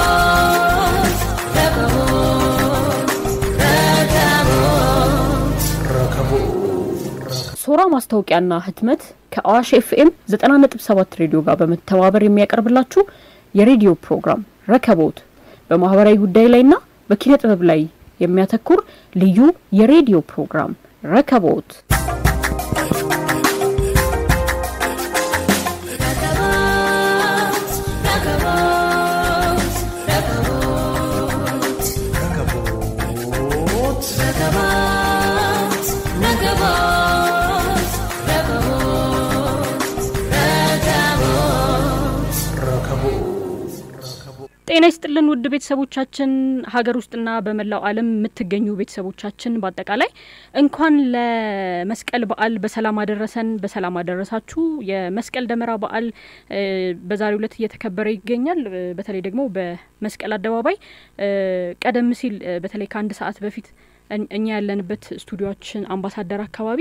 ሶራ ማስታወቂያና ህትመት ከአዋሽ ኤፍኤም 90.7 ሬዲዮ ጋር በመተባበር የሚያቀርብላችሁ የሬዲዮ ፕሮግራም ረከቦት በማህበራዊ ጉዳይ ላይና በኪነ ጥበብ ላይ የሚያተኩር ልዩ የሬዲዮ ፕሮግራም ረከቦት ጤና ይስጥልን ውድ ቤተሰቦቻችን ሀገር ውስጥና በመላው ዓለም የምትገኙ ቤተሰቦቻችን በአጠቃላይ እንኳን ለመስቀል በዓል በሰላም አደረሰን፣ በሰላም አደረሳችሁ። የመስቀል ደመራ በዓል በዛሬው ዕለት እየተከበረ ይገኛል። በተለይ ደግሞ በመስቀል አደባባይ ቀደም ሲል በተለይ ከአንድ ሰዓት በፊት እኛ ያለንበት ስቱዲዮችን አምባሳደር አካባቢ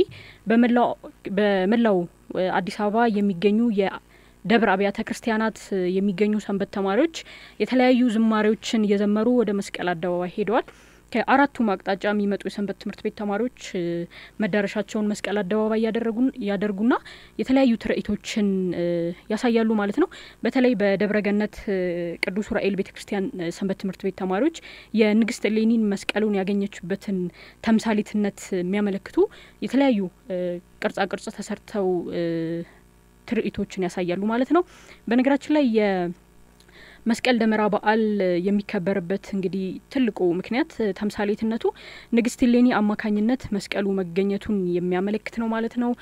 በመላው አዲስ አበባ የሚገኙ ደብረ አብያተ ክርስቲያናት የሚገኙ ሰንበት ተማሪዎች የተለያዩ ዝማሬዎችን እየዘመሩ ወደ መስቀል አደባባይ ሄደዋል። ከአራቱም አቅጣጫ የሚመጡ የሰንበት ትምህርት ቤት ተማሪዎች መዳረሻቸውን መስቀል አደባባይ ያደርጉና የተለያዩ ትርኢቶችን ያሳያሉ ማለት ነው። በተለይ በደብረ ገነት ቅዱስ ዑራኤል ቤተ ክርስቲያን ሰንበት ትምህርት ቤት ተማሪዎች የንግስት እሌኒን መስቀሉን ያገኘችበትን ተምሳሌትነት የሚያመለክቱ የተለያዩ ቅርጻ ቅርጽ ተሰርተው ትርኢቶችን ያሳያሉ ማለት ነው። በነገራችን ላይ የመስቀል ደመራ በዓል የሚከበርበት እንግዲህ ትልቁ ምክንያት ተምሳሌትነቱ ንግስት እሌኒ አማካኝነት መስቀሉ መገኘቱን የሚያመለክት ነው ማለት ነው።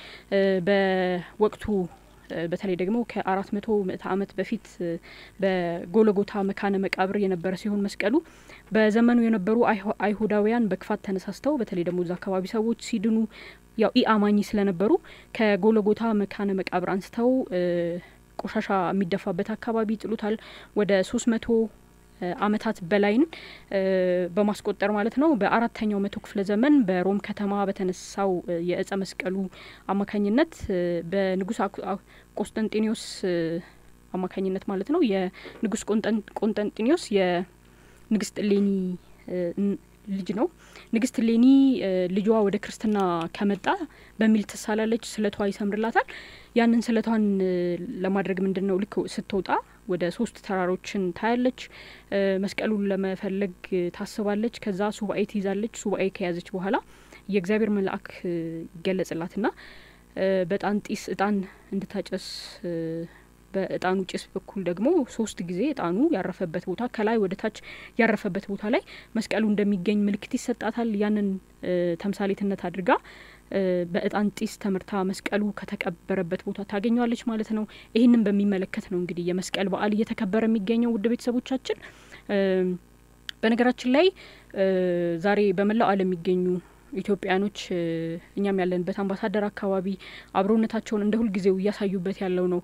በወቅቱ በተለይ ደግሞ ከአራት መቶ ምዕተ ዓመት በፊት በጎለጎታ መካነ መቃብር የነበረ ሲሆን መስቀሉ በዘመኑ የነበሩ አይሁዳውያን በክፋት ተነሳስተው በተለይ ደግሞ እዛ አካባቢ ሰዎች ሲድኑ ያው ኢ አማኝ ስለነበሩ ከጎለጎታ መካነ መቃብር አንስተው ቆሻሻ የሚደፋበት አካባቢ ይጥሉታል። ወደ ሶስት መቶ ዓመታት በላይን በማስቆጠር ማለት ነው። በአራተኛው መቶ ክፍለ ዘመን በሮም ከተማ በተነሳው የእጸ መስቀሉ አማካኝነት በንጉስ ቆስጠንጢኒዮስ አማካኝነት ማለት ነው የንጉስ ቆንጠንጢኒዮስ የንግስት እሌኒ ልጅ ነው። ንግስት እሌኒ ልጇ ወደ ክርስትና ከመጣ በሚል ትሳላለች። ስለቷ ይሰምርላታል። ያንን ስለቷን ለማድረግ ምንድን ነው ልክ ስትወጣ ወደ ሶስት ተራሮችን ታያለች። መስቀሉን ለመፈለግ ታስባለች። ከዛ ሱባኤ ትይዛለች። ሱባኤ ከያዘች በኋላ የእግዚአብሔር መልአክ ይገለጽላትና በጣን ጢስ እጣን እንድታጨስ በእጣኑ ጭስ በኩል ደግሞ ሶስት ጊዜ እጣኑ ያረፈበት ቦታ ከላይ ወደ ታች ያረፈበት ቦታ ላይ መስቀሉ እንደሚገኝ ምልክት ይሰጣታል። ያንን ተምሳሌትነት አድርጋ በእጣን ጢስ ተመርታ መስቀሉ ከተቀበረበት ቦታ ታገኘዋለች ማለት ነው። ይህንን በሚመለከት ነው እንግዲህ የመስቀል በዓል እየተከበረ የሚገኘው ውድ ቤተሰቦቻችን። በነገራችን ላይ ዛሬ በመላው ዓለም የሚገኙ ኢትዮጵያኖች እኛም ያለንበት አምባሳደር አካባቢ አብሮነታቸውን እንደ ሁልጊዜው እያሳዩበት ያለው ነው።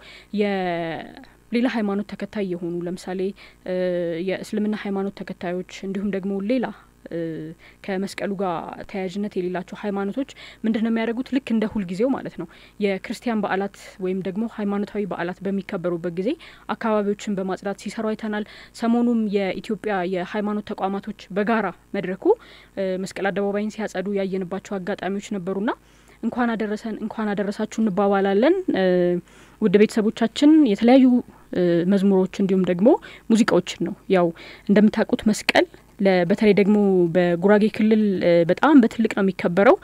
የሌላ ሃይማኖት ተከታይ የሆኑ ለምሳሌ የእስልምና ሃይማኖት ተከታዮች እንዲሁም ደግሞ ሌላ ከመስቀሉ ጋር ተያያዥነት የሌላቸው ሃይማኖቶች ምንድን ነው የሚያደርጉት? ልክ እንደ ሁልጊዜው ማለት ነው የክርስቲያን በዓላት ወይም ደግሞ ሃይማኖታዊ በዓላት በሚከበሩበት ጊዜ አካባቢዎችን በማጽዳት ሲሰሩ አይተናል። ሰሞኑም የኢትዮጵያ የሃይማኖት ተቋማቶች በጋራ መድረኩ መስቀል አደባባይን ሲያጸዱ ያየንባቸው አጋጣሚዎች ነበሩና እንኳን አደረሰን እንኳን አደረሳችሁ እንባባላለን። ውድ ቤተሰቦቻችን የተለያዩ መዝሙሮች እንዲሁም ደግሞ ሙዚቃዎችን ነው ያው እንደምታውቁት መስቀል በተለይ ደግሞ በጉራጌ ክልል በጣም በትልቅ ነው የሚከበረው።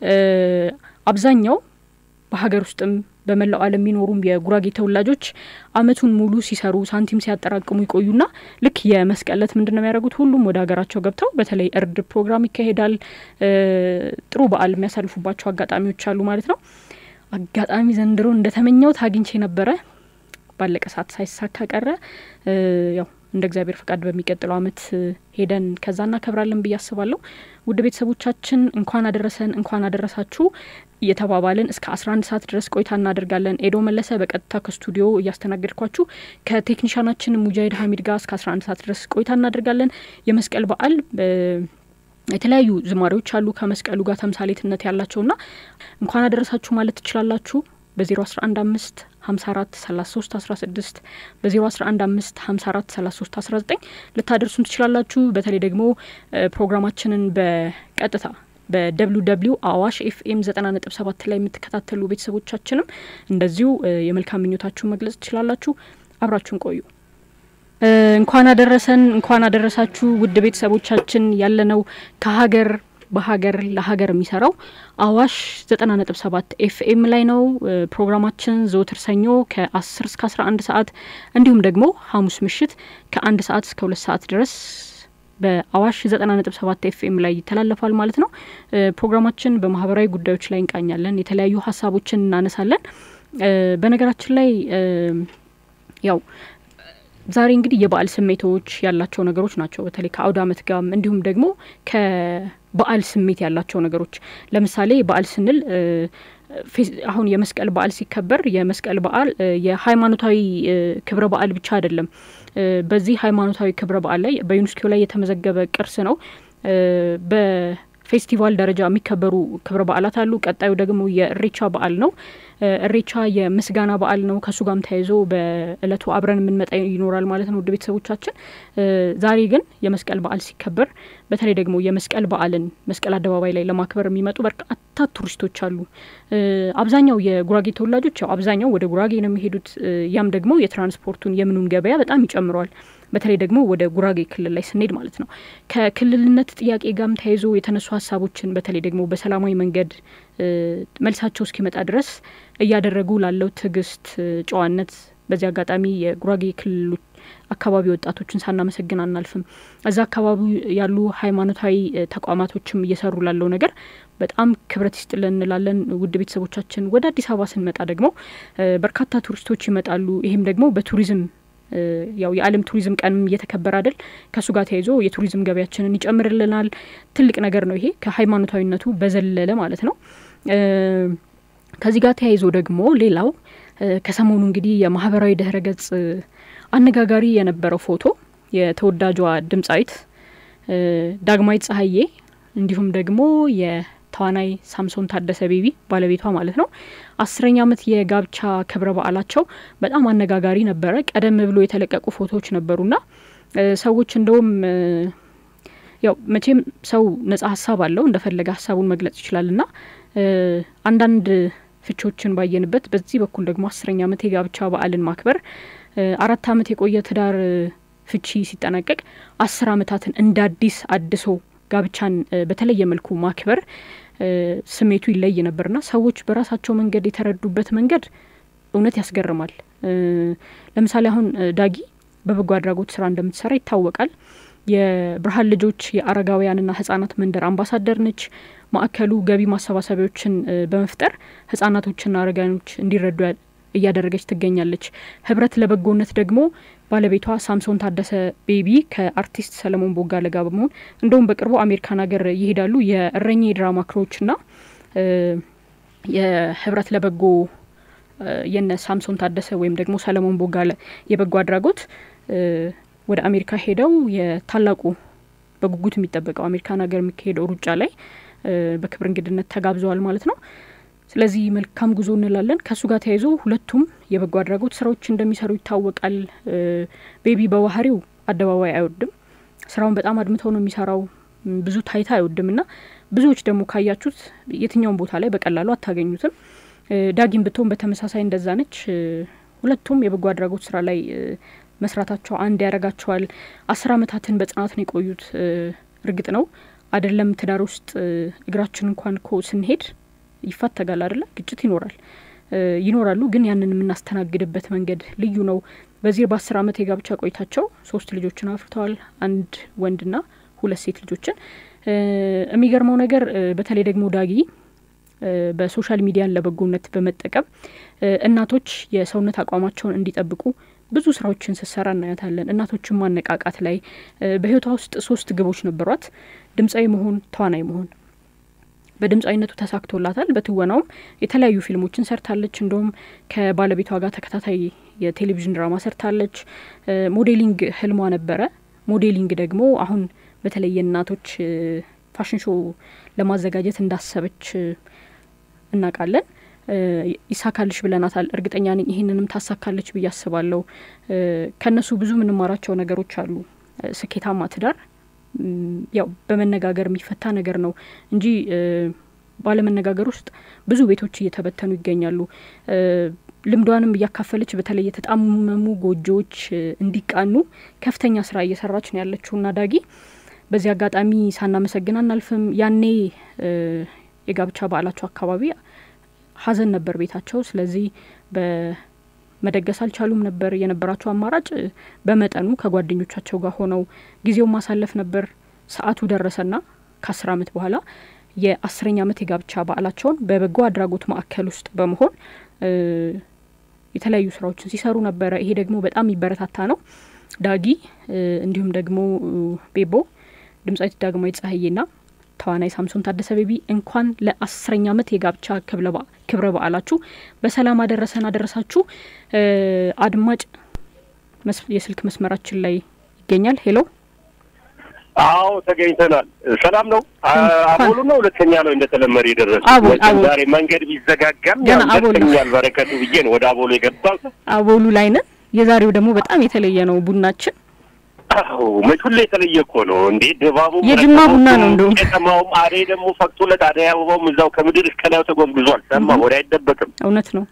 አብዛኛው በሀገር ውስጥም በመላው ዓለም የሚኖሩም የጉራጌ ተወላጆች ዓመቱን ሙሉ ሲሰሩ ሳንቲም ሲያጠራቅሙ ይቆዩና ልክ የመስቀል ዕለት ምንድን ነው የሚያደርጉት? ሁሉም ወደ ሀገራቸው ገብተው በተለይ እርድ ፕሮግራም ይካሄዳል። ጥሩ በዓል የሚያሳልፉባቸው አጋጣሚዎች አሉ ማለት ነው። አጋጣሚ ዘንድሮ እንደተመኘውት አግኝቼ ነበረ። ባለቀ ሰዓት ሳይሳካ ቀረ። ያው እንደ እግዚአብሔር ፈቃድ በሚቀጥለው ዓመት ሄደን ከዛ እናከብራለን ብዬ አስባለሁ። ውድ ቤተሰቦቻችን እንኳን አደረሰን እንኳን አደረሳችሁ እየተባባልን እስከ አስራ አንድ ሰዓት ድረስ ቆይታ እናደርጋለን። ኤዶ መለሰ በቀጥታ ከስቱዲዮ እያስተናገድኳችሁ ከቴክኒሻናችን ሙጃሂድ ሀሚድ ጋር እስከ አስራ አንድ ሰዓት ድረስ ቆይታ እናደርጋለን። የመስቀል በዓል የተለያዩ ዝማሬዎች አሉ ከመስቀሉ ጋር ተምሳሌትነት ያላቸውና እንኳን አደረሳችሁ ማለት ትችላላችሁ። በዜሮ አስራ አንድ አምስት ሀምሳ አራት ሰላሳ ሶስት አስራ ስድስት በዜሮ አስራ አንድ አምስት ሀምሳ አራት ሰላሳ ሶስት አስራ ዘጠኝ ልታደርሱን ትችላላችሁ። በተለይ ደግሞ ፕሮግራማችንን በቀጥታ በደብሊው ደብሊው አዋሽ ኤፍኤም ዘጠና ነጥብ ሰባት ላይ የምትከታተሉ ቤተሰቦቻችንም እንደዚሁ የመልካም ምኞታችሁን መግለጽ ትችላላችሁ። አብራችሁን ቆዩ። እንኳን አደረሰን፣ እንኳን አደረሳችሁ ውድ ቤተሰቦቻችን። ያለነው ከሀገር በሀገር ለሀገር የሚሰራው አዋሽ ዘጠና ነጥብ ሰባት ኤፍኤም ላይ ነው። ፕሮግራማችን ዘወትር ሰኞ ከአስር እስከ አስራ አንድ ሰዓት እንዲሁም ደግሞ ሐሙስ ምሽት ከአንድ ሰዓት እስከ ሁለት ሰዓት ድረስ በአዋሽ ዘጠና ነጥብ ሰባት ኤፍኤም ላይ ይተላለፋል ማለት ነው። ፕሮግራማችን በማህበራዊ ጉዳዮች ላይ እንቃኛለን፣ የተለያዩ ሀሳቦችን እናነሳለን። በነገራችን ላይ ያው ዛሬ እንግዲህ የበዓል ስሜቶች ያላቸው ነገሮች ናቸው። በተለይ ከአውደ ዓመት ጋር እንዲሁም ደግሞ ከበዓል ስሜት ያላቸው ነገሮች ለምሳሌ በዓል ስንል አሁን የመስቀል በዓል ሲከበር የመስቀል በዓል የሃይማኖታዊ ክብረ በዓል ብቻ አይደለም። በዚህ ሃይማኖታዊ ክብረ በዓል ላይ በዩኔስኮ ላይ የተመዘገበ ቅርስ ነው። በፌስቲቫል ደረጃ የሚከበሩ ክብረ በዓላት አሉ። ቀጣዩ ደግሞ የእሬቻ በዓል ነው። እሬቻ የምስጋና በዓል ነው። ከእሱ ጋርም ተያይዞ በእለቱ አብረን የምንመጣ ይኖራል ማለት ነው። ውድ ቤተሰቦቻችን ዛሬ ግን የመስቀል በዓል ሲከበር በተለይ ደግሞ የመስቀል በዓልን መስቀል አደባባይ ላይ ለማክበር የሚመጡ በርካታ ቱሪስቶች አሉ። አብዛኛው የጉራጌ ተወላጆች ያው አብዛኛው ወደ ጉራጌ ነው የሚሄዱት። ያም ደግሞ የትራንስፖርቱን የምኑን ገበያ በጣም ይጨምረዋል። በተለይ ደግሞ ወደ ጉራጌ ክልል ላይ ስንሄድ ማለት ነው። ከክልልነት ጥያቄ ጋርም ተያይዞ የተነሱ ሀሳቦችን በተለይ ደግሞ በሰላማዊ መንገድ መልሳቸው እስኪመጣ ድረስ እያደረጉ ላለው ትዕግስት፣ ጨዋነት በዚህ አጋጣሚ የጉራጌ ክልሉ አካባቢ ወጣቶችን ሳናመሰግን አናልፍም። እዛ አካባቢ ያሉ ሃይማኖታዊ ተቋማቶችም እየሰሩ ላለው ነገር በጣም ክብረት ይስጥልን እንላለን። ውድ ቤተሰቦቻችን ወደ አዲስ አበባ ስንመጣ ደግሞ በርካታ ቱሪስቶች ይመጣሉ። ይህም ደግሞ በቱሪዝም ያው የዓለም ቱሪዝም ቀንም እየተከበረ አይደል? ከእሱ ጋር ተያይዞ የቱሪዝም ገበያችንን ይጨምርልናል። ትልቅ ነገር ነው ይሄ ከሃይማኖታዊነቱ በዘለለ ማለት ነው። ከዚህ ጋር ተያይዞ ደግሞ ሌላው ከሰሞኑ እንግዲህ የማህበራዊ ድህረ ገጽ አነጋጋሪ የነበረው ፎቶ የተወዳጇ ድምጻዊት ዳግማዊት ፀሐዬ እንዲሁም ደግሞ የተዋናይ ሳምሶን ታደሰ ቤቢ ባለቤቷ ማለት ነው አስረኛ ዓመት የጋብቻ ክብረ በዓላቸው በጣም አነጋጋሪ ነበረ። ቀደም ብሎ የተለቀቁ ፎቶዎች ነበሩና ሰዎች እንደውም ያው መቼም ሰው ነጻ ሀሳብ አለው እንደፈለገ ሀሳቡን መግለጽ ይችላልና አንዳንድ ፍቾችን ባየንበት በዚህ በኩል ደግሞ አስረኛ ዓመት የጋብቻ በዓልን ማክበር አራት ዓመት የቆየ ትዳር ፍቺ ሲጠናቀቅ አስር ዓመታትን እንደ አዲስ አድሶ ጋብቻን በተለየ መልኩ ማክበር ስሜቱ ይለይ ነበርና ሰዎች በራሳቸው መንገድ የተረዱበት መንገድ እውነት ያስገርማል። ለምሳሌ አሁን ዳጊ በበጎ አድራጎት ስራ እንደምትሰራ ይታወቃል። የብርሃን ልጆች የአረጋውያንና ህጻናት መንደር አምባሳደር ነች። ማዕከሉ ገቢ ማሰባሰቢያዎችን በመፍጠር ህጻናቶችና አረጋውያኖች እንዲረዱ እያደረገች ትገኛለች። ህብረት ለበጎነት ደግሞ ባለቤቷ ሳምሶን ታደሰ ቤቢ ከአርቲስት ሰለሞን ቦጋለ ጋር በመሆን እንደውም በቅርቡ አሜሪካን ሀገር ይሄዳሉ። የእረኛ የድራማ ክሮችና የህብረት ለበጎ የነ ሳምሶን ታደሰ ወይም ደግሞ ሰለሞን ቦጋለ የበጎ አድራጎት ወደ አሜሪካ ሄደው የታላቁ በጉጉት የሚጠበቀው አሜሪካን ሀገር የሚካሄደው ሩጫ ላይ በክብር እንግድነት ተጋብዘዋል ማለት ነው። ስለዚህ መልካም ጉዞ እንላለን። ከእሱ ጋር ተያይዞ ሁለቱም የበጎ አድራጎት ስራዎች እንደሚሰሩ ይታወቃል። ቤቢ በባህሪው አደባባይ አይወድም። ስራውን በጣም አድምተው ነው የሚሰራው። ብዙ ታይታ አይወድም እና ብዙዎች ደግሞ ካያችሁት የትኛውን ቦታ ላይ በቀላሉ አታገኙትም። ዳጊም ብትሆን በተመሳሳይ እንደዛ ነች። ሁለቱም የበጎ አድራጎት ስራ ላይ መስራታቸው አንድ ያደርጋቸዋል። አስር አመታትን በጽናት ነው የቆዩት። እርግጥ ነው አይደለም ትዳር ውስጥ እግራችን እንኳን ኮ ስንሄድ ይፋተጋል አይደለ? ግጭት ይኖራል ይኖራሉ። ግን ያንን የምናስተናግድበት መንገድ ልዩ ነው። በዚህ በአስር አመት የጋብቻ ቆይታቸው ሶስት ልጆችን አፍርተዋል። አንድ ወንድና ሁለት ሴት ልጆችን። የሚገርመው ነገር በተለይ ደግሞ ዳጊ በሶሻል ሚዲያን ለበጎነት በመጠቀም እናቶች የሰውነት አቋማቸውን እንዲጠብቁ ብዙ ስራዎችን ስትሰራ እናያታለን። እናቶችን ማነቃቃት ላይ በህይወቷ ውስጥ ሶስት ግቦች ነበሯት። ድምጻዊ መሆን፣ ተዋናይ መሆን። በድምጻዊነቱ ተሳክቶላታል። በትወናውም የተለያዩ ፊልሞችን ሰርታለች። እንደውም ከባለቤቷ ጋር ተከታታይ የቴሌቪዥን ድራማ ሰርታለች። ሞዴሊንግ ህልሟ ነበረ። ሞዴሊንግ ደግሞ አሁን በተለይ የእናቶች ፋሽን ሾው ለማዘጋጀት እንዳሰበች እናውቃለን። ይሳካልሽ ብለናታል። እርግጠኛ ነኝ ይህንንም ታሳካለች ብዬ አስባለሁ። ከእነሱ ብዙ የምንማራቸው ነገሮች አሉ። ስኬታማ ትዳር ያው በመነጋገር የሚፈታ ነገር ነው እንጂ ባለመነጋገር ውስጥ ብዙ ቤቶች እየተበተኑ ይገኛሉ። ልምዷንም እያካፈለች በተለይ የተጣመሙ ጎጆዎች እንዲቃኑ ከፍተኛ ስራ እየሰራች ነው ያለችውና ዳጊ በዚህ አጋጣሚ ሳናመሰግን አናልፍም። ያኔ የጋብቻ በዓላቸው አካባቢ ሀዘን ነበር ቤታቸው። ስለዚህ በመደገስ አልቻሉም ነበር። የነበራቸው አማራጭ በመጠኑ ከጓደኞቻቸው ጋር ሆነው ጊዜውን ማሳለፍ ነበር። ሰዓቱ ደረሰና ከአስር አመት በኋላ የአስረኛ አመት የጋብቻ በዓላቸውን በበጎ አድራጎት ማዕከል ውስጥ በመሆን የተለያዩ ስራዎችን ሲሰሩ ነበረ። ይሄ ደግሞ በጣም የሚበረታታ ነው። ዳጊ እንዲሁም ደግሞ ቤቦ ድምጻዊት ዳግማዊት ፀሐዬና ተዋናይ ሳምሶን ታደሰ ቤቢ እንኳን ለአስረኛ አመት የጋብቻ ክብረ በዓላችሁ በሰላም አደረሰን አደረሳችሁ። አድማጭ የስልክ መስመራችን ላይ ይገኛል። ሄሎ አዎ ተገኝተናል። ሰላም ነው። አቦሉ ነው ሁለተኛ ነው እንደተለመደ የደረሰ ዛሬ መንገድ ቢዘጋጋም ያደርሰኛል በረከቱ ብዬ ነው ወደ አቦሉ የገባው። አቦሉ ላይ ነን። የዛሬው ደግሞ በጣም የተለየ ነው ቡናችን አዎ መች ሁሌ የተለየ እኮ ነው እንዴ! ድባቡ የጅማ ቡና ነው። እንደውም ከተማውም አደይ ደግሞ ፈቅቶለት አደይ አበባውም እዛው ከምድር እስከ ላይ ተጎዝጉዟል። ሰማ ወደ አይደበቅም። እውነት ነው።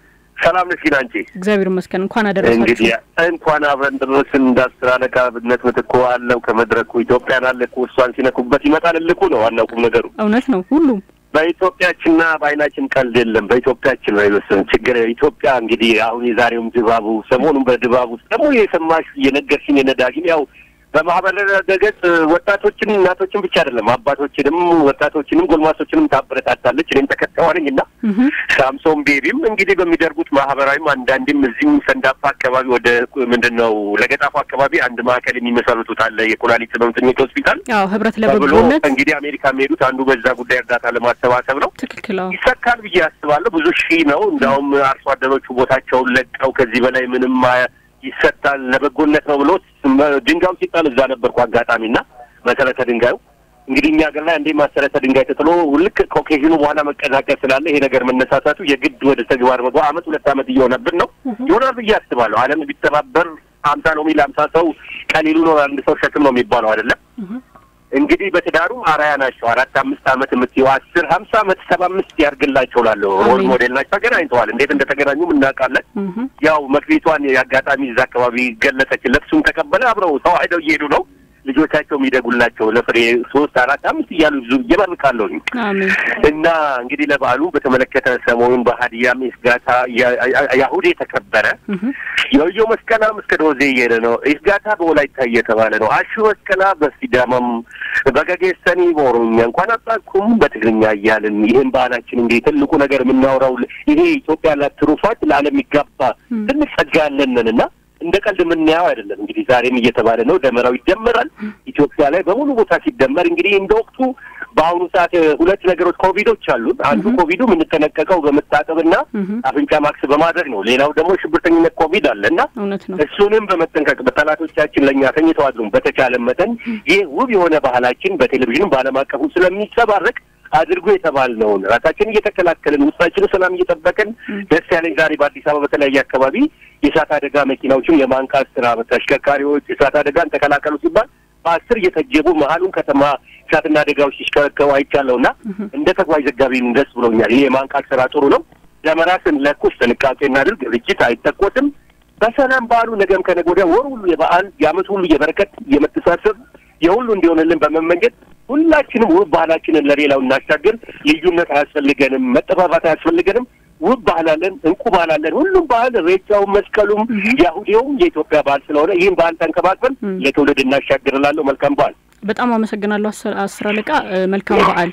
ሰላም ነሽ ግን አንቺ? እግዚአብሔር ይመስገን። እንኳን አደረሳችሁ። እንግዲህ እንኳን አብረን ደረስን። እንደ አስር አለቃ ብነት ምትኮ አለው ከመድረኩ ኢትዮጵያን አለ እኮ እሷን ሲነኩበት ይመጣል እልኩ ነው ዋናው ቁም ነገሩ። እውነት ነው። ሁሉም በኢትዮጵያችንና በአይናችን ቀልድ የለም። በኢትዮጵያችን ነው የወሰን ችግር ኢትዮጵያ እንግዲህ አሁን የዛሬውም ድባቡ ሰሞኑን በድባቡ ውስጥ ደግሞ የሰማሽ የነገርሽኝ የነዳጊም ያው በማህበራዊ ገጽ ወጣቶችን እናቶችን ብቻ አይደለም አባቶችንም ወጣቶችንም ጎልማሶችንም ታበረታታለች። እኔም ተከታዋ ነኝ እና ሳምሶን ቤቢም እንግዲህ በሚደርጉት ማህበራዊም አንዳንዴም እዚህም ሰንዳፋ አካባቢ ወደ ምንድን ነው ለገጣፉ አካባቢ አንድ ማዕከል የሚመሰርቱት አለ የኩላሊት ህመምተኞች ሆስፒታል አዎ ህብረት ተብሎ ለበጎነት እንግዲህ አሜሪካ የሚሄዱት አንዱ በዛ ጉዳይ እርዳታ ለማሰባሰብ ነው። ትክክል። አዎ ይሰካል ብዬ አስባለሁ። ብዙ ሺህ ነው። እንዲያውም አርሶ አደሮቹ ቦታቸውን ለቀው ከዚህ በላይ ምንም ይሰጣል ለበጎነት ነው ብሎ ድንጋዩ ሲጣል እዛ ነበርኩ አጋጣሚና መሰረተ ድንጋዩ እንግዲህ እኛ ሀገር ላይ አንዴ መሰረተ ድንጋይ ተጥሎ ልክ ከኦኬዥኑ በኋላ መቀዛቀዝ ስላለ ይሄ ነገር መነሳሳቱ የግድ ወደ ተግባር መግባ አመት ሁለት አመት እየሆነብን ነው ይሆናል ብዬ አስባለሁ። ዓለም ቢተባበር ሀምሳ ነው የሚል ሀምሳ ሰው ቀሊሉ ነው አንድ ሰው ሸክም ነው የሚባለው አይደለም። እንግዲህ በትዳሩም አራያ ናቸው። አራት አምስት አመት የምትይው አስር ሀምሳ አመት ሰባ አምስት ያርግላቸው ላለሁ ሮል ሞዴል ናቸው። ተገናኝተዋል። እንዴት እንደተገናኙም እናውቃለን። ያው መክሊቷን የአጋጣሚ እዛ አካባቢ ገለጸች። ለብሱም ተቀበለ። አብረው ሰው አይደው እየሄዱ ነው። ልጆቻቸው የሚደጉላቸው ለፍሬ ሶስት አራት አምስት እያሉ ብዙ እየመርቃለሁ አሜን። እና እንግዲህ ለበዓሉ በተመለከተ ሰሞኑን በሀዲያም ኤስጋታ ያሁድ የተከበረ የወዮ መስቀላም እስከ ዶዜ እየሄደ ነው። ኤስጋታ በወላይታ እየተባለ ነው። አሹ መስቀላ በሲዳማም በገጌሰኒ በኦሮምኛ እንኳን አጣኩም በትግርኛ እያልን ይህን ባህላችን እንግዲህ ትልቁ ነገር የምናወራው ይሄ ኢትዮጵያ ላት ትሩፋት ለዓለም የሚጋባ ትልቅ ጸጋ ያለንን እና እንደ ቀልድ የምናየው አይደለም። እንግዲህ ዛሬም እየተባለ ነው፣ ደመራው ይደመራል። ኢትዮጵያ ላይ በሙሉ ቦታ ሲደመር እንግዲህ እንደ ወቅቱ በአሁኑ ሰዓት ሁለት ነገሮች ኮቪዶች አሉን። አንዱ ኮቪዱ የምንጠነቀቀው በመታጠብና አፍንጫ ማክስ በማድረግ ነው። ሌላው ደግሞ ሽብርተኝነት ኮቪድ አለ እና እውነት ነው። እሱንም በመጠንቀቅ በጠላቶቻችን ለእኛ ተኝተው አድሩም በተቻለ መጠን ይህ ውብ የሆነ ባህላችን በቴሌቪዥንም በዓለም አቀፉ ስለሚንጸባረቅ አድርጎ የተባልነውን ራሳችን እየተከላከልን ውስጣችን ሰላም እየጠበቅን ደስ ያለኝ ዛሬ በአዲስ አበባ በተለያየ አካባቢ የእሳት አደጋ መኪናዎችን የማንቃት ስራ ተሽከርካሪዎች እሳት አደጋን ተከላከሉ ሲባል በአስር እየተጀቡ መሀሉን ከተማ እሳትና አደጋዎች ሲሽከረከሩ አይቻለሁ እና እንደ ተጓዥ ዘጋቢም ደስ ብሎኛል። ይህ የማንቃት ስራ ጥሩ ነው። ደመራ ስንለኩስ ጥንቃቄ እናድርግ። ርችት አይተኮስም። በሰላም በዓሉ ነገም ከነገ ወዲያ ወር ሁሉ የበዓል የዓመት ሁሉ የበረከት የመተሳሰብ የሁሉ እንዲሆንልን በመመኘት ሁላችንም ውብ ባህላችንን ለሌላው እናሻገር። ልዩነት አያስፈልገንም፣ መጠፋፋት አያስፈልገንም። ውብ ባህል አለን፣ እንቁ ባህል አለን። ሁሉም ባህል ሬቻውም፣ መስቀሉም፣ ያሁዴውም የኢትዮጵያ ባህል ስለሆነ ይህን ባህል ተንከባክበን ለትውልድ እናሻግርላለሁ። መልካም በዓል። በጣም አመሰግናለሁ አስር አለቃ። መልካም በዓል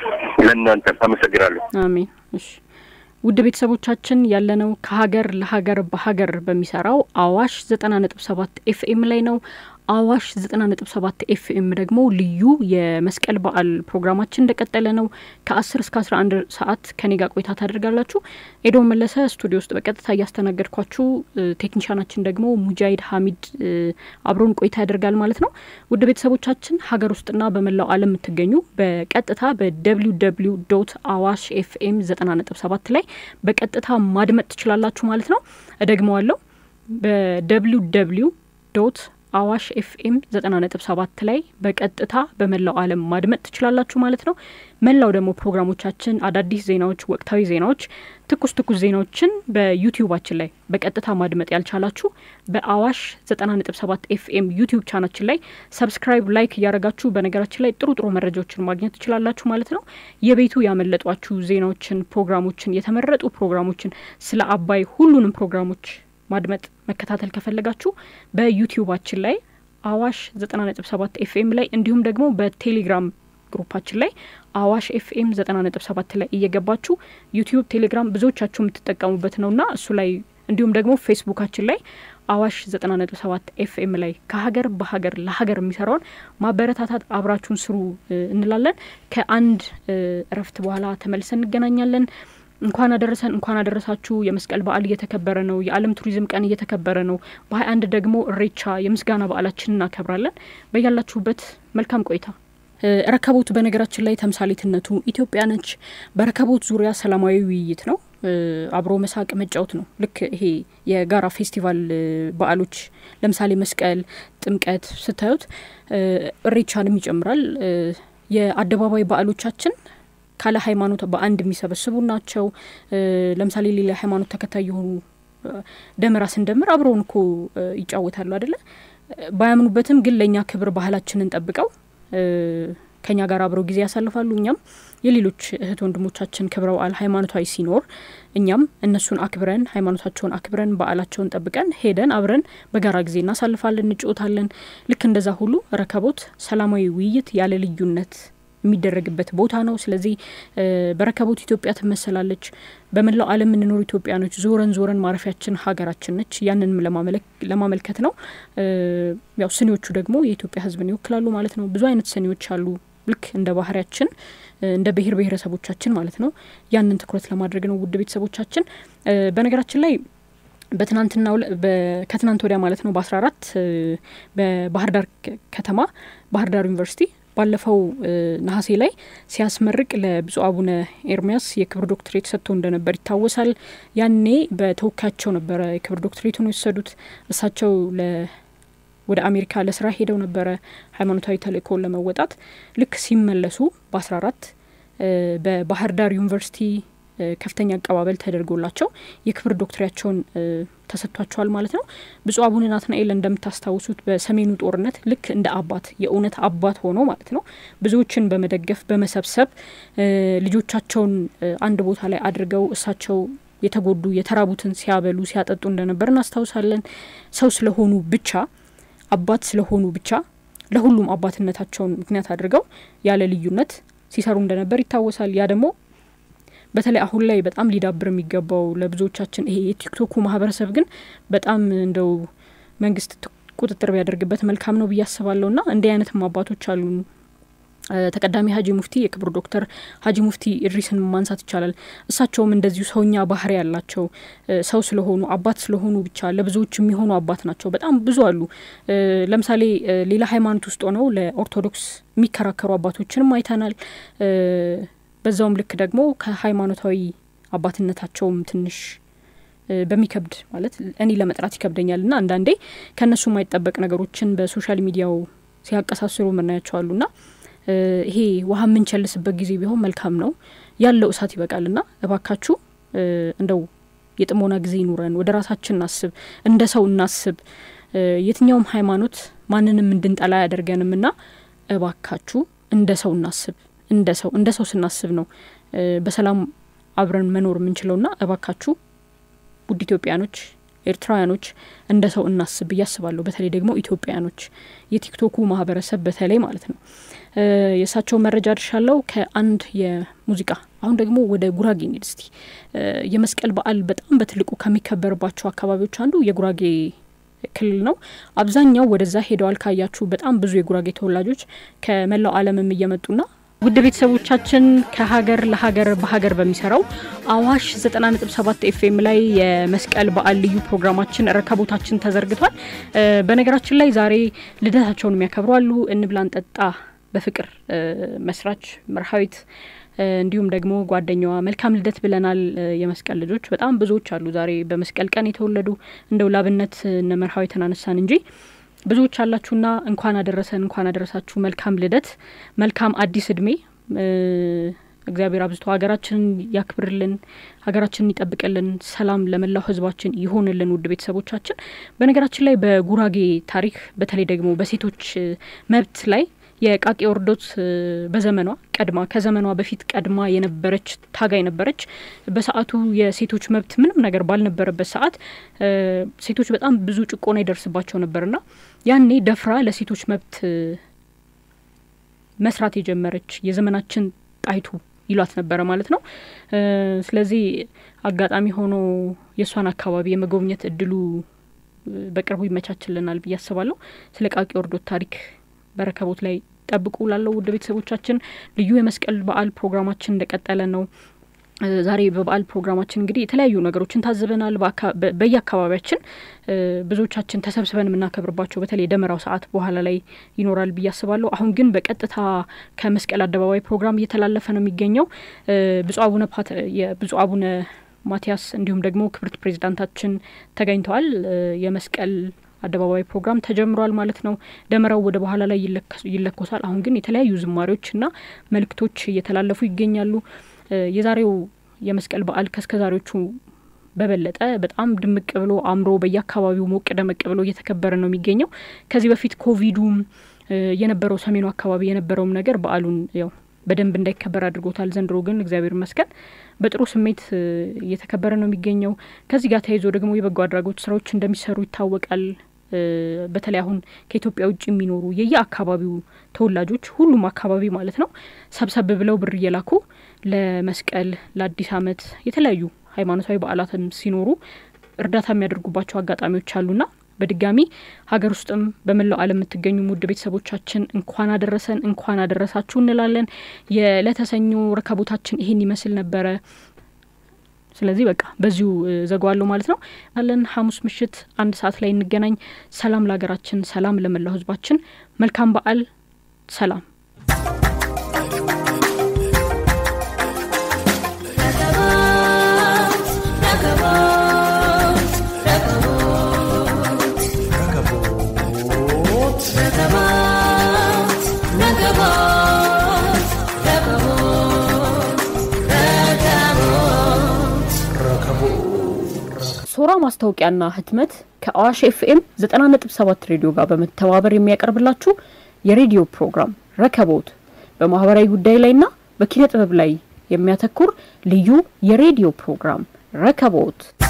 ለእናንተ አመሰግናለሁ። አሜን። እሺ ውድ ቤተሰቦቻችን ያለነው ከሀገር ለሀገር በሀገር በሚሰራው አዋሽ ዘጠና ነጥብ ሰባት ኤፍኤም ላይ ነው። አዋሽ ዘጠና ነጥብ ሰባት ኤፍኤም ደግሞ ልዩ የመስቀል በዓል ፕሮግራማችን እንደቀጠለ ነው። ከአስር እስከ አስራ አንድ ሰዓት ከኔ ጋር ቆይታ ታደርጋላችሁ። ኤዶም መለሰ ስቱዲዮ ውስጥ በቀጥታ እያስተናገድኳችሁ፣ ቴክኒሻናችን ደግሞ ሙጃሂድ ሀሚድ አብሮን ቆይታ ያደርጋል ማለት ነው። ውድ ቤተሰቦቻችን ሀገር ውስጥና በመላው ዓለም የምትገኙ በቀጥታ በደብሊው ደብሊው ዶት አዋሽ ኤፍኤም ዘጠና ነጥብ ሰባት ላይ በቀጥታ ማድመጥ ትችላላችሁ ማለት ነው። እደግመዋለሁ በደብሊው ደብሊው ዶት አዋሽ ኤፍኤም ዘጠና ነጥብ ሰባት ላይ በቀጥታ በመላው ዓለም ማድመጥ ትችላላችሁ ማለት ነው። መላው ደግሞ ፕሮግራሞቻችን፣ አዳዲስ ዜናዎች፣ ወቅታዊ ዜናዎች፣ ትኩስ ትኩስ ዜናዎችን በዩቲዩባችን ላይ በቀጥታ ማድመጥ ያልቻላችሁ በአዋሽ ዘጠና ነጥብ ሰባት ኤፍኤም ዩቲዩብ ቻናችን ላይ ሰብስክራይብ፣ ላይክ እያደረጋችሁ በነገራችን ላይ ጥሩ ጥሩ መረጃዎችን ማግኘት ትችላላችሁ ማለት ነው። የቤቱ ያመለጧችሁ ዜናዎችን፣ ፕሮግራሞችን፣ የተመረጡ ፕሮግራሞችን ስለ አባይ ሁሉንም ፕሮግራሞች ማድመጥ መከታተል ከፈለጋችሁ በዩቲዩባችን ላይ አዋሽ ዘጠና ነጥብ ሰባት ኤፍኤም ላይ እንዲሁም ደግሞ በቴሌግራም ግሩፓችን ላይ አዋሽ ኤፍኤም ዘጠና ነጥብ ሰባት ላይ እየገባችሁ ዩቲዩብ፣ ቴሌግራም ብዙዎቻችሁ የምትጠቀሙበት ነውና እሱ ላይ እንዲሁም ደግሞ ፌስቡካችን ላይ አዋሽ ዘጠና ነጥብ ሰባት ኤፍኤም ላይ ከሀገር በሀገር ለሀገር የሚሰራውን ማበረታታት አብራችሁን ስሩ እንላለን። ከአንድ እረፍት በኋላ ተመልሰን እንገናኛለን። እንኳን አደረሰን እንኳን አደረሳችሁ። የመስቀል በዓል እየተከበረ ነው። የዓለም ቱሪዝም ቀን እየተከበረ ነው። በሀያ አንድ ደግሞ እሬቻ የምስጋና በዓላችን እናከብራለን። በያላችሁበት መልካም ቆይታ። ረከቦት በነገራችን ላይ ተምሳሌትነቱ ኢትዮጵያ ነች። በረከቦት ዙሪያ ሰላማዊ ውይይት ነው። አብሮ መሳቅ መጫወት ነው። ልክ ይሄ የጋራ ፌስቲቫል በዓሎች ለምሳሌ መስቀል፣ ጥምቀት ስታዩት እሬቻንም ይጨምራል። የአደባባይ በዓሎቻችን ካለ ሃይማኖት በአንድ የሚሰበስቡ ናቸው። ለምሳሌ ሌላ ሃይማኖት ተከታይ የሆኑ ደመራ ስንደምር አብረውን እኮ ይጫወታሉ አይደለ? ባያምኑበትም ግን ለእኛ ክብር ባህላችንን ጠብቀው ከኛ ጋር አብረው ጊዜ ያሳልፋሉ። እኛም የሌሎች እህት ወንድሞቻችን ክብረ በዓል ሃይማኖታዊ ሲኖር እኛም እነሱን አክብረን ሃይማኖታቸውን አክብረን በዓላቸውን ጠብቀን ሄደን አብረን በጋራ ጊዜ እናሳልፋለን፣ እንጫወታለን። ልክ እንደዛ ሁሉ ረከቦት ሰላማዊ ውይይት ያለ ልዩነት የሚደረግበት ቦታ ነው። ስለዚህ በረከቦት ኢትዮጵያ ትመሰላለች። በመላው ዓለም የምንኖሩ ኢትዮጵያኖች ዞረን ዞረን ማረፊያችን ሀገራችን ነች። ያንንም ለማመልከት ነው። ያው ስኒዎቹ ደግሞ የኢትዮጵያ ሕዝብን ይወክላሉ ማለት ነው። ብዙ አይነት ስኒዎች አሉ። ልክ እንደ ባህሪያችን እንደ ብሔር ብሔረሰቦቻችን ማለት ነው። ያንን ትኩረት ለማድረግ ነው። ውድ ቤተሰቦቻችን በነገራችን ላይ በትናንትና ከትናንት ወዲያ ማለት ነው በአስራ አራት በባህር ዳር ከተማ ባህር ዳር ዩኒቨርሲቲ ባለፈው ነሐሴ ላይ ሲያስመርቅ ለብፁዕ አቡነ ኤርሚያስ የክብር ዶክትሬት ሰጥቶ እንደነበር ይታወሳል። ያኔ በተወካያቸው ነበረ የክብር ዶክትሬቱን የወሰዱት። እሳቸው ወደ አሜሪካ ለስራ ሄደው ነበረ ሃይማኖታዊ ተልእኮውን ለመወጣት። ልክ ሲመለሱ በአስራ አራት በባህር ዳር ዩኒቨርሲቲ ከፍተኛ አቀባበል ተደርጎላቸው የክብር ዶክትሬያቸውን ተሰጥቷቸዋል ማለት ነው። ብፁዕ አቡነ ናትናኤል እንደምታስታውሱት በሰሜኑ ጦርነት ልክ እንደ አባት የእውነት አባት ሆኖ ማለት ነው ብዙዎችን በመደገፍ በመሰብሰብ ልጆቻቸውን አንድ ቦታ ላይ አድርገው እሳቸው የተጎዱ የተራቡትን ሲያበሉ ሲያጠጡ እንደነበር እናስታውሳለን። ሰው ስለሆኑ ብቻ አባት ስለሆኑ ብቻ ለሁሉም አባትነታቸውን ምክንያት አድርገው ያለ ልዩነት ሲሰሩ እንደነበር ይታወሳል። ያ ደግሞ በተለይ አሁን ላይ በጣም ሊዳብር የሚገባው ለብዙዎቻችን ይሄ የቲክቶኩ ማህበረሰብ ግን በጣም እንደው መንግስት ቁጥጥር ቢያደርግበት መልካም ነው ብዬ አስባለሁ። ና እንዲህ አይነትም አባቶች አሉ። ተቀዳሚ ሀጂ ሙፍቲ የክብር ዶክተር ሀጂ ሙፍቲ ኢድሪስን ማንሳት ይቻላል። እሳቸውም እንደዚሁ ሰውኛ ባህሪ ያላቸው ሰው ስለሆኑ አባት ስለሆኑ ብቻ ለብዙዎች የሚሆኑ አባት ናቸው። በጣም ብዙ አሉ። ለምሳሌ ሌላ ሃይማኖት ውስጥ ሆነው ለኦርቶዶክስ የሚከራከሩ አባቶችንም አይተናል። በዛውም ልክ ደግሞ ከሃይማኖታዊ አባትነታቸውም ትንሽ በሚከብድ ማለት እኔ ለመጥራት ይከብደኛል ና አንዳንዴ ከእነሱ የማይጠበቅ ነገሮችን በሶሻል ሚዲያው ሲያቀሳስሩ የምናያቸው ና ይሄ ውሃ የምንቸልስበት ጊዜ ቢሆን መልካም ነው። ያለው እሳት ይበቃል ና እባካችሁ እንደው የጥሞና ጊዜ ይኑረን። ወደ ራሳችን እናስብ፣ እንደ ሰው እናስብ። የትኛውም ሃይማኖት ማንንም እንድንጠላ አያደርገንም ና እባካችሁ እንደ ሰው እናስብ። እንደ ሰው እንደ ሰው ስናስብ ነው በሰላም አብረን መኖር የምንችለው ና እባካችሁ ውድ ኢትዮጵያኖች ኤርትራውያኖች እንደ ሰው እናስብ ብዬ አስባለሁ። በተለይ ደግሞ ኢትዮጵያኖች የቲክቶኩ ማህበረሰብ በተለይ ማለት ነው። የእሳቸው መረጃ ድርሻለው ከአንድ የሙዚቃ አሁን ደግሞ ወደ ጉራጌ እንሂድ እስቲ። የመስቀል በዓል በጣም በትልቁ ከሚከበርባቸው አካባቢዎች አንዱ የጉራጌ ክልል ነው። አብዛኛው ወደዛ ሄደዋል። ካያችሁ በጣም ብዙ የጉራጌ ተወላጆች ከመላው ዓለምም እየመጡና ውድ ቤተሰቦቻችን ከሀገር ለሀገር በሀገር በሚሰራው አዋሽ 90.7 ኤፍኤም ላይ የመስቀል በዓል ልዩ ፕሮግራማችን ረከቦታችን ተዘርግቷል። በነገራችን ላይ ዛሬ ልደታቸውን የሚያከብሩ አሉ። እንብላ እንጠጣ በፍቅር መስራች መርሃዊት እንዲሁም ደግሞ ጓደኛዋ መልካም ልደት ብለናል። የመስቀል ልጆች በጣም ብዙዎች አሉ ዛሬ በመስቀል ቀን የተወለዱ እንደው ላብነት እነ መርሃዊትን አነሳን እንጂ ብዙዎች አላችሁና እንኳን አደረሰን፣ እንኳን አደረሳችሁ። መልካም ልደት፣ መልካም አዲስ እድሜ። እግዚአብሔር አብዝቶ ሀገራችንን ያክብርልን፣ ሀገራችንን ይጠብቅልን፣ ሰላም ለመላው ሕዝባችን ይሆንልን። ውድ ቤተሰቦቻችን በነገራችን ላይ በጉራጌ ታሪክ በተለይ ደግሞ በሴቶች መብት ላይ የቃቂ ኦርዶት በዘመኗ ቀድማ ከዘመኗ በፊት ቀድማ የነበረች ታጋይ ነበረች። በሰዓቱ የሴቶች መብት ምንም ነገር ባልነበረበት ሰዓት ሴቶች በጣም ብዙ ጭቆና ይደርስባቸው ነበርና ያኔ ደፍራ ለሴቶች መብት መስራት የጀመረች የዘመናችን ጣይቱ ይሏት ነበረ ማለት ነው። ስለዚህ አጋጣሚ ሆኖ የእሷን አካባቢ የመጎብኘት እድሉ በቅርቡ ይመቻችልናል ብዬ አስባለሁ። ስለ ቃቂ ኦርዶት ታሪክ በረከቦት ላይ ጠብቁ ላለው ውድ ቤተሰቦቻችን ልዩ የመስቀል በዓል ፕሮግራማችን እንደቀጠለ ነው። ዛሬ በበዓል ፕሮግራማችን እንግዲህ የተለያዩ ነገሮችን ታዝበናል። በየአካባቢያችን ብዙዎቻችን ተሰብስበን የምናከብርባቸው በተለይ የደመራው ሰዓት በኋላ ላይ ይኖራል ብዬ አስባለሁ። አሁን ግን በቀጥታ ከመስቀል አደባባይ ፕሮግራም እየተላለፈ ነው የሚገኘው ብፁዕ አቡነ የብፁዕ አቡነ ማቲያስ እንዲሁም ደግሞ ክብርት ፕሬዚዳንታችን ተገኝተዋል። የመስቀል አደባባይ ፕሮግራም ተጀምሯል ማለት ነው። ደመራው ወደ በኋላ ላይ ይለኮሳል። አሁን ግን የተለያዩ ዝማሬዎችና መልእክቶች እየተላለፉ ይገኛሉ። የዛሬው የመስቀል በዓል ከእስከዛሬዎቹ በበለጠ በጣም ድምቅ ብሎ አምሮ በየአካባቢው ሞቅ ደመቅ ብሎ እየተከበረ ነው የሚገኘው። ከዚህ በፊት ኮቪዱም የነበረው ሰሜኑ አካባቢ የነበረውም ነገር በዓሉን ያው በደንብ እንዳይከበር አድርጎታል። ዘንድሮ ግን እግዚአብሔር ይመስገን በጥሩ ስሜት እየተከበረ ነው የሚገኘው። ከዚህ ጋር ተያይዞ ደግሞ የበጎ አድራጎት ስራዎች እንደሚሰሩ ይታወቃል። በተለይ አሁን ከኢትዮጵያ ውጭ የሚኖሩ የየአካባቢው ተወላጆች ሁሉም አካባቢ ማለት ነው ሰብሰብ ብለው ብር እየላኩ ለመስቀል፣ ለአዲስ ዓመት የተለያዩ ሃይማኖታዊ በዓላትም ሲኖሩ እርዳታ የሚያደርጉባቸው አጋጣሚዎች አሉና በድጋሚ ሀገር ውስጥም በመላው ዓለም የምትገኙ ውድ ቤተሰቦቻችን እንኳን አደረሰን እንኳን አደረሳችሁ እንላለን። የለተሰኞ ረከቦታችን ይሄን ይመስል ነበረ። ስለዚህ በቃ በዚሁ ዘጓዋለሁ ማለት ነው አለን። ሐሙስ ምሽት አንድ ሰዓት ላይ እንገናኝ። ሰላም ለሀገራችን፣ ሰላም ለመላው ሕዝባችን። መልካም በዓል። ሰላም ሶራ ማስታወቂያና ህትመት ከአዋሽ ኤፍኤም 90.7 ሬዲዮ ጋር በመተባበር የሚያቀርብላችሁ የሬዲዮ ፕሮግራም ረከቦት በማህበራዊ ጉዳይ ላይና በኪነ ጥበብ ላይ የሚያተኩር ልዩ የሬዲዮ ፕሮግራም ረከቦት